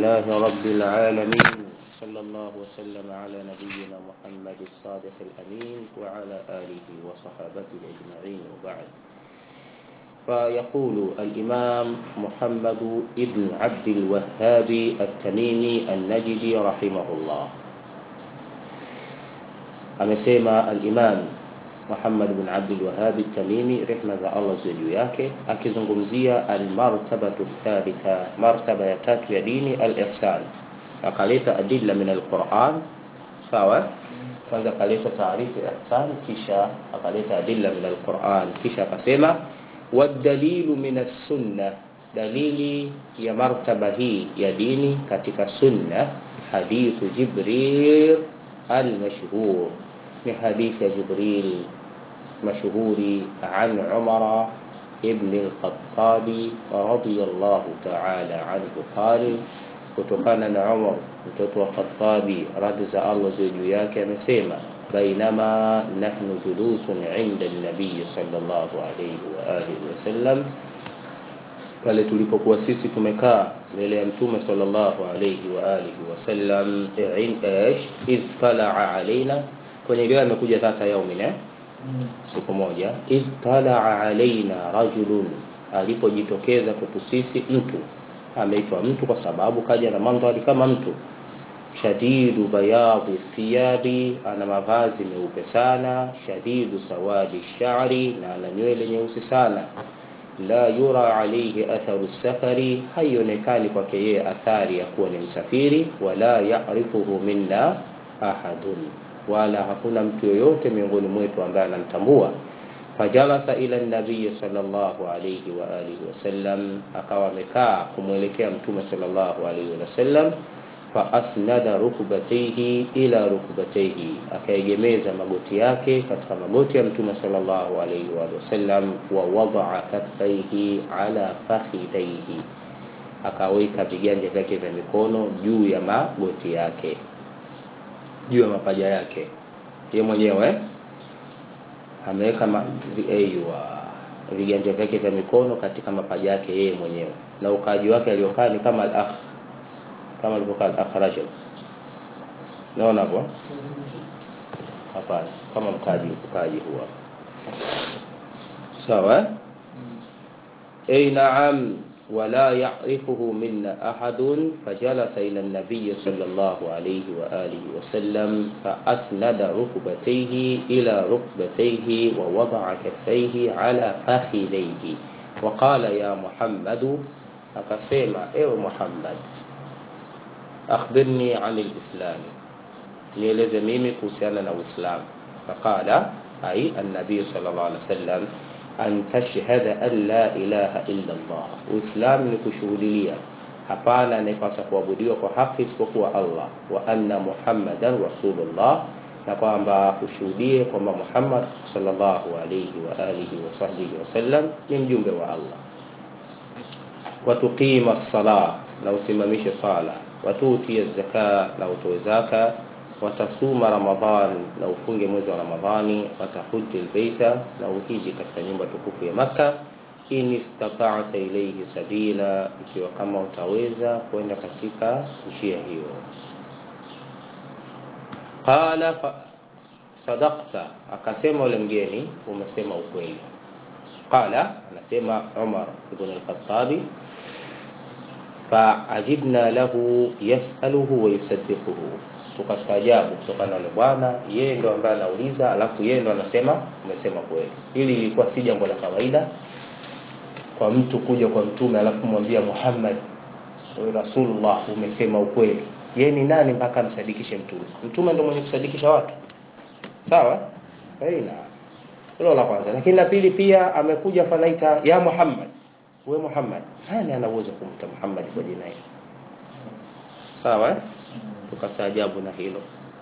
لله رب العالمين صلى الله وسلم على نبينا محمد الصادق الأمين وعلى آله وصحابته أجمعين وبعد فيقول الإمام محمد ابن عبد الوهاب التميمي النجدي رحمه الله amesema al-Imam Muhammad bin Abdul Wahhab at-Tamimi rehma za Allah ziwe juu yake akizungumzia al-martabatu thalitha martaba ya tatu ya dini al-ihsan akaleta adilla min al-Quran sawa kwanza akaleta taarifu ya ihsan kisha akaleta adilla min al-Quran kisha akasema wadalilu min as-sunnah dalili ya martaba hii ya dini katika sunna hadithu Jibril المشهور من حديث جبريل مشهور عن عمر ابن الخطاب رضي الله تعالى عنه قال kutokana na Umar mtoto wa Khattabi radhi za Allah ziwe juu yake amesema bainama nahnu julusun inda nabii sallallahu alayhi wa alihi wasallam pale tulipokuwa sisi tumekaa mbele ya mtume sallallahu alayhi wa alihi wasallam idh talaa alaina kwenye riwaya imekuja dhata yaumin eh siku moja idh talaa alaina rajulun alipojitokeza kwetu sisi mtu ameitwa mtu kwa sababu kaja na mandhari kama mtu shadidu bayadhi thiyabi ana mavazi meupe sana shadidu sawadi shari na ana nywele nyeusi sana la yura alayhi atharu safari haionekani kwake yeye athari ya kuwa ni msafiri wala ya'rifuhu minna ahadun wala hakuna mtu yoyote miongoni mwetu ambaye anamtambua fajalasa ila nabii sallallahu alayhi wa alihi wasallam akawa amekaa kumwelekea mtume sallallahu alayhi wasallam faasnada rukbatayhi ila rukbatayhi akaegemeza magoti yake katika magoti ya mtume sallallahu alayhi wa sallam wa wadaa kaffaihi ala fakhidaihi akaweka viganja vyake vya mikono juu ya magoti yake juu ya mapaja yake yeye mwenyewe ameweka aiwa viganja vyake vya mikono katika mapaja yake yeye mwenyewe na ukaaji wake aliokaa ni kama al-akh kama alivyokaa al-akhraj naona hapo hapana kama mkaji ukaji huwa sawa ay na'am ولا يعرفه منا أحد فجلس إلى النبي صلى الله عليه وآله وسلم فأسند ركبتيه إلى ركبتيه ووضع كفيه على فخذيه وقال يا محمد أقسم إيه محمد أخبرني عن الإسلام nieleze mimi kuhusiana na uislamu faqala ai annabii sallallahu alaihi wasallam an tashhada an la ilaha illa allah uislamu ni kushuhudia hapana anayepaswa kuabudiwa kwa haki isipokuwa allah wa anna muhammadan rasulullah na kwamba ushuhudie kwamba muhammad sallallahu alaihi wa alihi wa sahbihi wasallam ni mjumbe wa allah watuqima sala na usimamishe sala watuutie zaka na utoe zaka watasuma ramadhan na ufunge mwezi wa ramadhani watahuji albaita na uhiji katika nyumba tukufu ya maka in istata'ta ilayhi sabila ikiwa kama utaweza kwenda katika njia hiyo qala sadaqta akasema ule mgeni umesema ukweli qala anasema Umar ibn al-Khattabi faajibna lahu yasaluhu wa yusaddiquhu tukastaajabu kutokana na yule bwana yeye ndo ambaye anauliza alafu yeye ndo anasema umesema kweli hili lilikuwa si jambo la kawaida kwa mtu kuja kwa mtume alafu mwambia Muhammad Rasulullah umesema ukweli yeye ni nani mpaka amsadikishe mtume mtume ndo mwenye kusadikisha watu sawa haina hilo la kwanza lakini la pili pia amekuja fanaita ya Muhammad we Muhammad nani ana uwezo kumta Muhammad kwa jina hilo sawa eh? tukastaajabu na hilo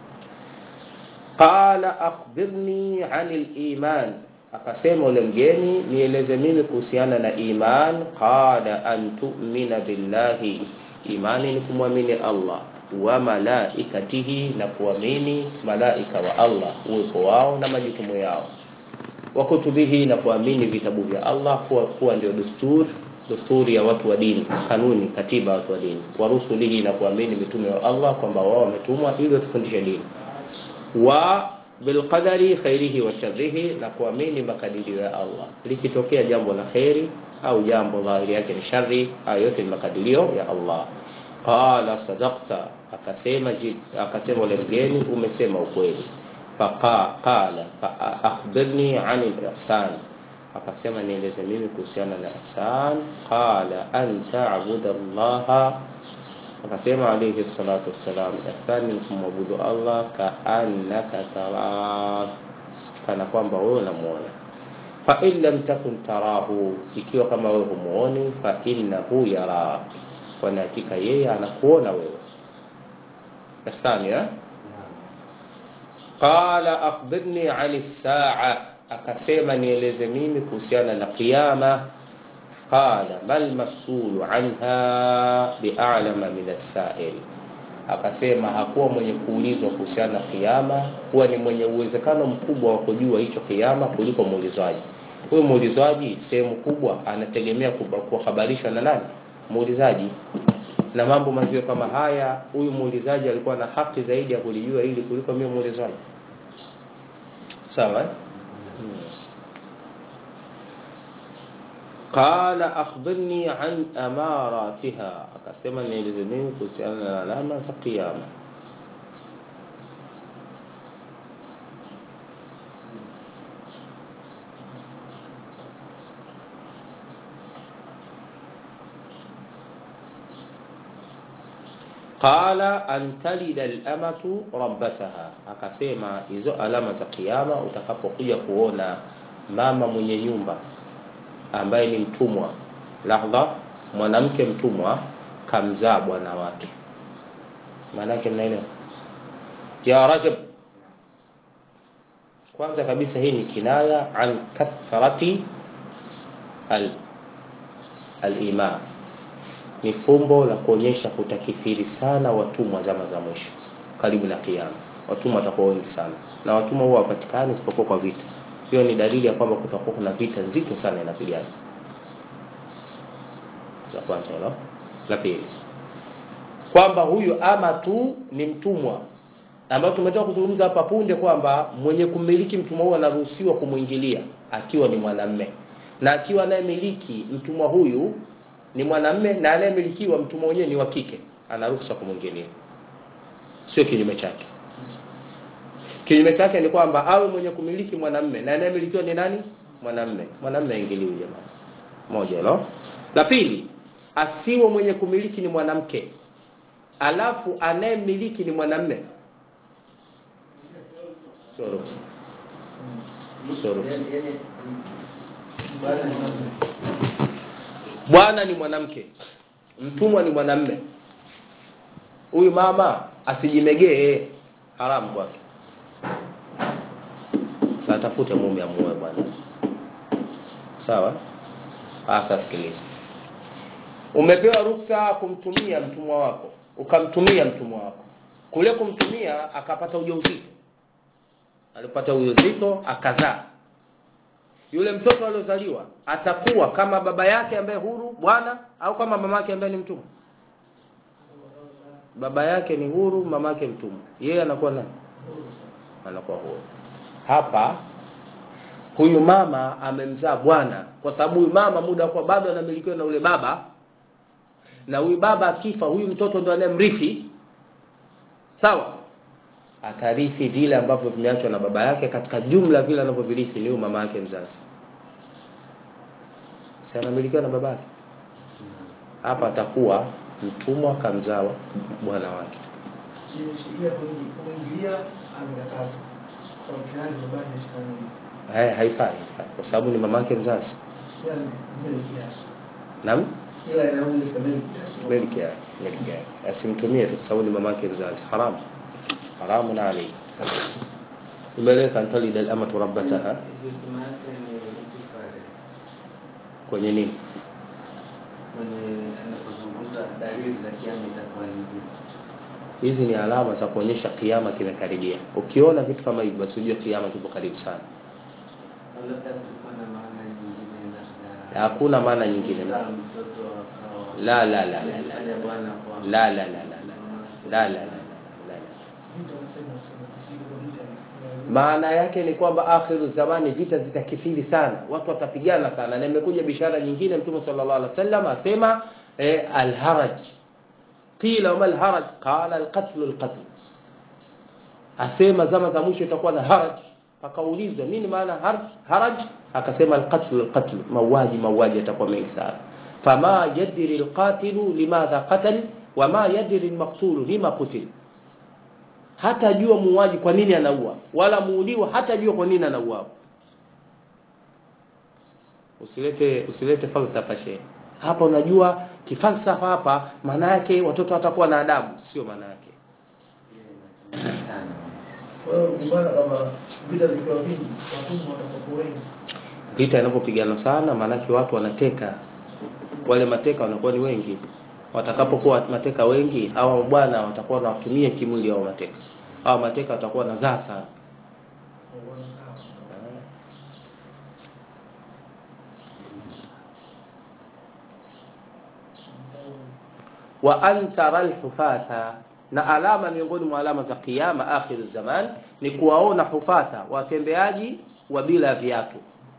qala akhbirni anil iman akasema ule mgeni nieleze mimi kuhusiana na iman qala an tu'mina billahi imani ni kumwamini Allah wa malaikatihi na kuamini malaika wa Allah uwepo wao na majukumu yao wa kutubihi na kuamini vitabu vya Allah kuwa, kuwa ndio desturi desturi ya watu wa dini kanuni katiba ya watu wa dini warusulihi na kuamini mitume wa Allah kwamba wao wametumwa ili watufundishe dini wa bilqadari khairihi wa sharrihi na kuamini makadirio ya Allah likitokea jambo la khairi au jambo dhahiri yake ni shari hayo yote ni makadirio ya Allah qala sadaqta akasema akasema ule mgeni umesema ukweli faqa qala fa akhbirni an al-ihsan akasema nieleze mimi kuhusiana na ihsan qala an ta'budu Allah akasema alayhi salatu wassalam ihsan ni kumwabudu Allah kaannaka tara kana kwamba wewe unamuona fa in lam takun tarahu ikiwa kama wewe humuoni fa innahu yara kwa hakika yeye anakuona wewe ihsan ya qala akhbirni an as-sa'a akasema nieleze mimi kuhusiana na kiyama qala mal masulu anha bi'alama min as-sa'il akasema hakuwa mwenye kuulizwa kuhusiana na kiyama huwa ni mwenye uwezekano mkubwa wa kujua hicho kiyama kuliko muulizwaji huyu muulizwaji sehemu kubwa anategemea kuhabarishwa na nani muulizaji na mambo mazio kama haya huyu muulizaji alikuwa na haki zaidi ya kulijua hili kuliko mimi muulizwaji sawa eh? qala akhbirni an amaratiha akasema nieleze mimi kuhusiana na alama za kiyama qala an talida al-amatu rabbataha akasema hizo alama za kiyama utakapokuja kuona mama mwenye nyumba ambaye ni mtumwa lahdha mwanamke mtumwa kamzaa bwana wake maana yake mnaelewa ya rajab kwanza kabisa hii ni kinaya an kathrati al al-iman ni fumbo la kuonyesha kutakithiri sana watumwa zama za mwisho karibu na kiyama watumwa watakuwa wengi sana na watumwa huwa wapatikani isipokuwa kwa vita hiyo ni dalili ya kwamba kutakuwa kuna vita nzito sana inapigana la kwanza hilo la pili kwamba huyu ama tu ni mtumwa ambayo tumetoka kuzungumza hapa punde kwamba mwenye kumiliki mtumwa huyu anaruhusiwa kumwingilia akiwa ni mwanamme na akiwa anayemiliki mtumwa huyu ni mwanamme na anayemilikiwa mtumwa mwenyewe ni wa kike anaruhusa kumwingilia sio kinyume chake kinyume chake ni kwamba awe mwenye kumiliki mwanamme na anayemilikiwa ni nani mwanamme mwanamme aingiliwi jamani moja hilo la pili asiwe mwenye kumiliki ni mwanamke alafu anayemiliki ni mwanamme sio ruhusa sio ruhusa bwana ni mwanamke mtumwa ni mwanamme huyu mama asijimegee haramu kwake atafute mume amuoe bwana sawa sasa sikiliza umepewa ruksa kumtumia mtumwa wako ukamtumia mtumwa wako kule kumtumia akapata ujauzito alipata ujauzito akazaa yule mtoto aliozaliwa atakuwa kama baba yake ambaye huru bwana au kama mama yake ambaye ni mtumwa baba yake ni huru mama yake mtumwa yeye anakuwa nani anakuwa huru hapa huyu mama amemzaa bwana kwa sababu huyu mama muda kwa bado anamilikiwa na ule baba na huyu baba akifa huyu mtoto ndo anayemrithi sawa atarithi vile ambavyo vimeachwa na baba yake katika jumla vile anavyovirithi ni huyu mama yake mzazi si anamilikiwa na baba yake hapa atakuwa mtumwa kamzaa bwana wake Hai, haifai haifai kwa sababu ni mama yake mzazi naam milki yake milki yake asimtumie tu kwa sababu ni mama yake mzazi haramu haramun alayhi umeleka antalida al-amatu rabbataha kwenye nini hizi ni alama za kuonyesha kiama kimekaribia ukiona vitu kama hivi basi ujue kiama kipo karibu sana hakuna maana nyingine Kuzaa mtoto akawa- la la la la la Alifanya bwana kwa- la la la la la la la la la la maana yake ni kwamba akhiru zamani vita zitakithiri sana watu watapigana sana na imekuja bishara nyingine mtume sallallahu alaihi wasallam asema eh, alharaj qila wama alharaj qala alqatlu alqatl asema zama za mwisho itakuwa na haraj akaulizwa nini maana har- haraj akasema alqatlu alqatl mauaji mauaji yatakuwa mengi sana fama yadri alqatilu limadha qatal wama yadri almaqtulu lima qutil hatajua muuaji kwa nini anaua wala muuliwa hatajua kwa nini anaua usilete usilete falsafa shehe hapa unajua kifalsafa hapa maana yake watoto watakuwa na adabu sio maana yake sana. Kwa hiyo kumbana kama vita vikiwa vingi, watumwa watakuwa wengi. vita inapopigana sana maanake watu wanateka wale mateka wanakuwa ni wengi watakapokuwa mateka wengi au bwana watakuwa wanawatumia kimwili hao mateka au mateka watakuwa wanazaa sana Waona sawa. wa an tara alhufatha na alama miongoni mwa alama za kiyama akhiru zaman ni kuwaona hufatha watembeaji wa bila viatu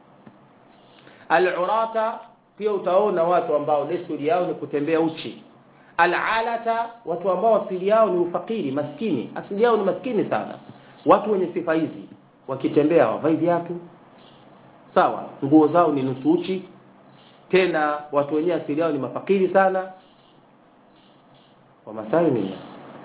alurata pia utaona watu ambao desturi yao ni kutembea uchi alalata watu ambao asili yao ni ufakiri maskini asili yao ni maskini sana watu wenye sifa hizi wakitembea wavai viatu sawa nguo zao ni nusu uchi tena watu wenyewe asili yao ni mafakiri sana wamasai nini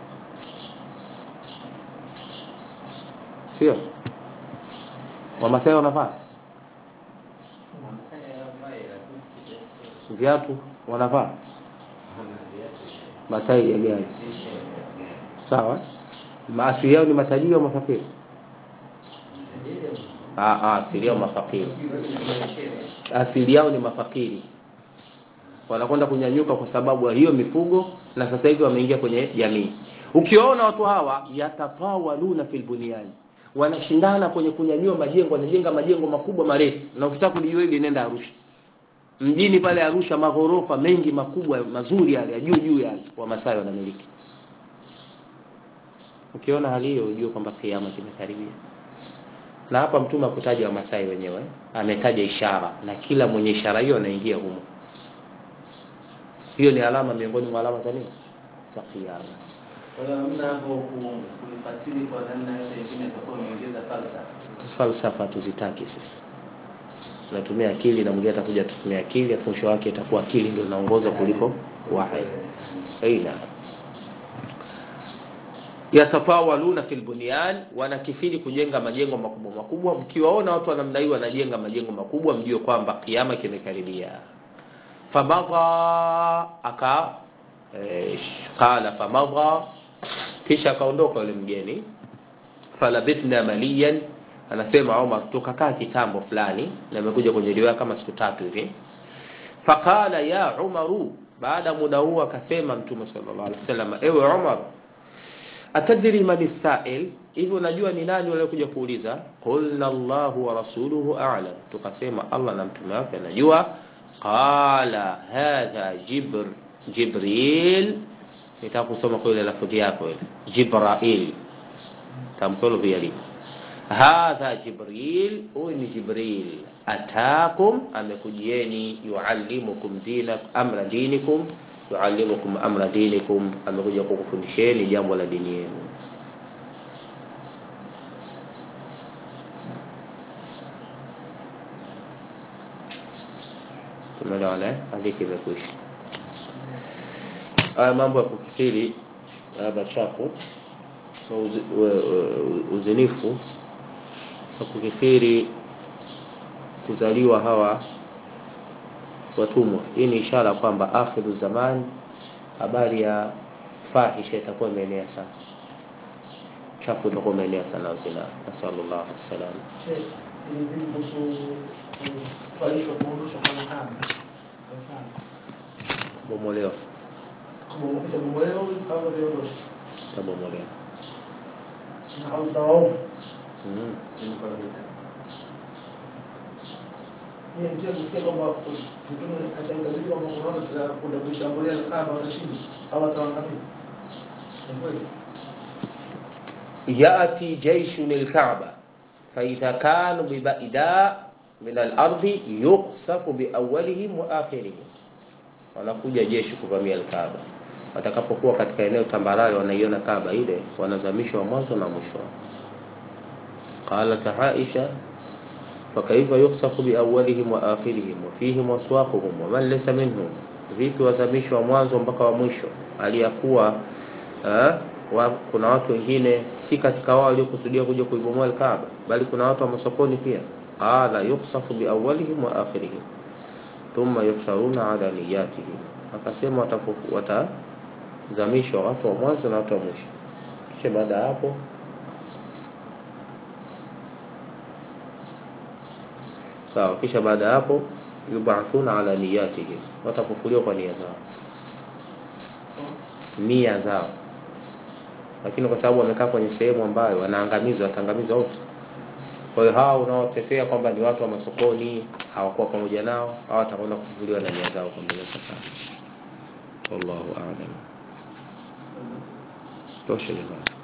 sio wamasai wanavaa Masai hawafai, lakini si desturi. viatu wanavaa Hana viatu. matai ya gari Lishe ya gari. sawa maasili yao ni matajiri au mafakiri Tajiri Ah, ah, asili yao mafakiri mwenyewe. asili yao ni mafakiri wanakwenda kunyanyuka kwa sababu ya hiyo mifugo na sasa hivi wameingia kwenye jamii ukiwaona watu hawa yatafawaluna fil bunyani wanashindana kwenye kunyanyua majengo wanajenga majengo makubwa marefu na ukitaka kulijua hili nenda arusha mjini pale arusha maghorofa mengi makubwa mazuri yale ya juu juu yale wamasai wanamiliki ukiona hali hiyo ujue kwamba kiama kimekaribia na hapa mtume akutaja wamasai wenyewe ametaja ishara na kila mwenye ishara hiyo anaingia humo hiyo ni alama miongoni mwa alama za nini za kiyama Kwa hiyo hamna hapo ku- kulifasiri kwa namna yote ingine atakuwa ameongeza falsafa. falsafa tuzitaki sisi tunatumia akili na mwingine atakuja tutumia akili afu mwisho wake itakuwa akili ndio inaongoza kuliko wahi aina yatafawaluna fil bunyan wanakifiri kujenga majengo makubwa makubwa mkiwaona watu wa namna hii wanajenga majengo makubwa mjue kwamba kiama kimekaribia famadha aka eh, qala famadha kisha akaondoka yule mgeni falabithna maliyan anasema Umar tukakaa kitambo fulani na imekuja kwenye riwaya kama siku tatu hivi faqala ya Umaru baada muda huo akasema mtume sallallahu alaihi wasallam ewe Umar atadri man sail hivi unajua ni nani waliokuja kuuliza qulna Allahu wa rasuluhu a'lam tukasema Allah na mtume wake anajua qala hadha jibr jibril nitaka kusoma kwa ile lafudhi yako ile jibrail tamkolo pia lipo hadha jibril huyu ni jibril atakum amekujieni yuallimukum dina amra dinikum yuallimukum amra dinikum amekuja kukufundisheni jambo la dini yenu tumeelewana eh? hadithi imekwisha haya mambo ya kukithiri haya machafu na uzi, we- we- uzinifu na kukithiri kuzaliwa hawa watumwa hii ni ishara kwamba akhiru zaman habari ya fahisha itakuwa imeenea sana chafu itakuwa imeenea sana zina nasallallahu alaihi wasallam Sheikh, ili vipi kuhusu kuvalishwa kuondoshwa kwa mhama? Kwa mfano, bomolewa kama itabomolewa au viondoshwa tabomolewa na au tawaovu mm. Ilikuwa vita. Mimi nitaka kusikia kwamba mtume atamtabiri kwamba kuna watu watakwenda kuishambulia Kaaba watashinda au wataangamiza. Ni kweli? يأتي جيش للكعبة فإذا كانوا ببعداء من الأرض يقصف بأولهم وآخرهم wanakuja jeshi kuvamia Alkaaba. Watakapokuwa katika eneo tambarare, wanaiona Kaaba ile, wanazamishwa mwanzo na mwisho. Qalat Aisha fakaifa yuksafu biawalihim wa akhirihim wa fihim waswaquhum wa man laysa minhum, vipi wazamishwa mwanzo mpaka wa mwisho, aliyakuwa eh, wa, kuna watu wengine si katika wao waliokusudia kuja kuibomoa Alkaaba, bali kuna watu wa masokoni pia. Qala yuksafu biawalihim wa akhirihim thumma yuhsharuna ala niyatihim, akasema watapo- watazamishwa watu wa mwanzo na watu wa mwisho. Kisha baada ya hapo sawa, kisha baada ya hapo yubathuna ala niyatihim, watafufuliwa kwa nia zao, nia zao. Lakini kwa sababu wamekaa kwenye sehemu ambayo wanaangamizwa, wataangamizwa wote. Kwa hiyo hao unaotetea kwamba ni watu wa masokoni hawakuwa pamoja nao, hao watakwenda kufufuliwa na nia zao kwa mbele ya safari. Wallahu a'lam. Tosha jamani.